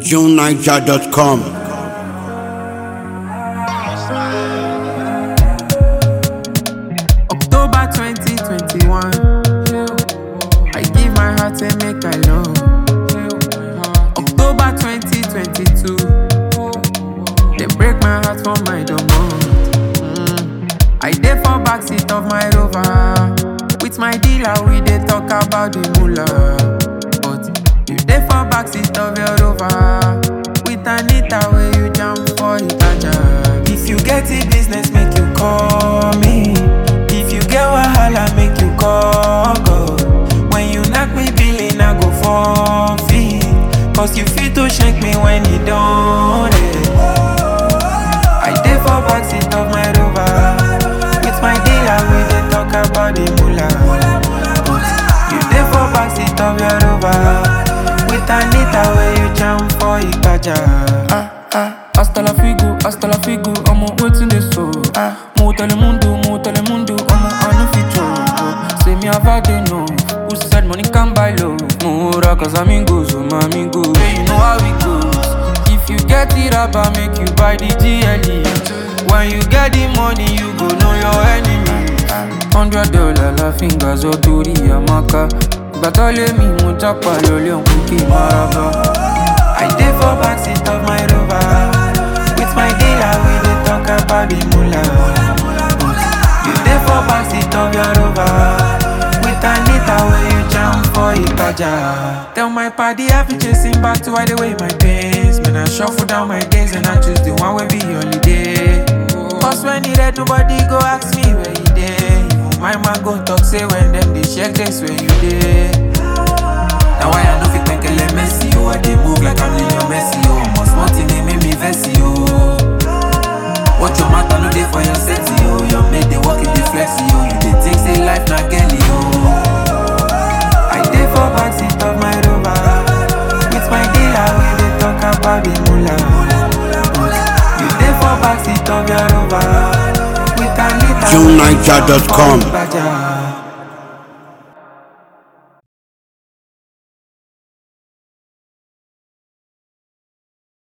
JuneNiger.com. October 2021. I give my heart and make I love. October 2022. They break my heart for my domain. I dey for backseat of my rover. With my dealer, we dey talk about the moolah. But you dey for backseat of your rover. With Anita, where you jam for Itaja. If you get it business, make you call me. If you get wahala, make you call God. When you knock me billing, I go forfeit. Cause you fit to shake me when you don't. I dey for backseat of my rover. With my dealer, we dey talk about the moolah. But you dey for backseat of your rover. With Anita, where you jam for Ipaja. Ah, ah, hasta la figo, hasta la figo, I'm on waiting this so. Ah, mo telemundo, mo telemundo, I'm on I no fit joke. Say me have had enough. Who said money can buy love? More cause amigos, oh my amigos. Hey, you know how it goes. If you get it up, I make you buy the GLE. When you get the money, you go know your enemy. Hundred dollar la fingers or tori amaka. Gbàtọ́lé mi mo jápa lọ́lé òkú kí n máa bá. I dey for backseat of my rover. With my dealer, we dey talk about the moolah. You dey for backseat of your rover. With Anita, where you jam for Ipaja. Tell my party I be chasing back to hide away my pains. Man, I shuffle down my days and I choose the one wey be holiday. Cause when it red, nobody go ask me where you dey. Even my man go talk say when them dey check this where you dey. Now why I no fit penkele Messi oh I dey move like I'm Lionel Messi oh Almost nothing they make me vexy oh Watch your mouth no dey for your sexy oh Your mate dey walk in the flexi oh You dey think say life na Kelly oh I dey for backseat of my rover With my dealer we dey talk about the moolah But You dey for backseat of your rover With Anita we dey talk JuneNiger.com. for Ibadan.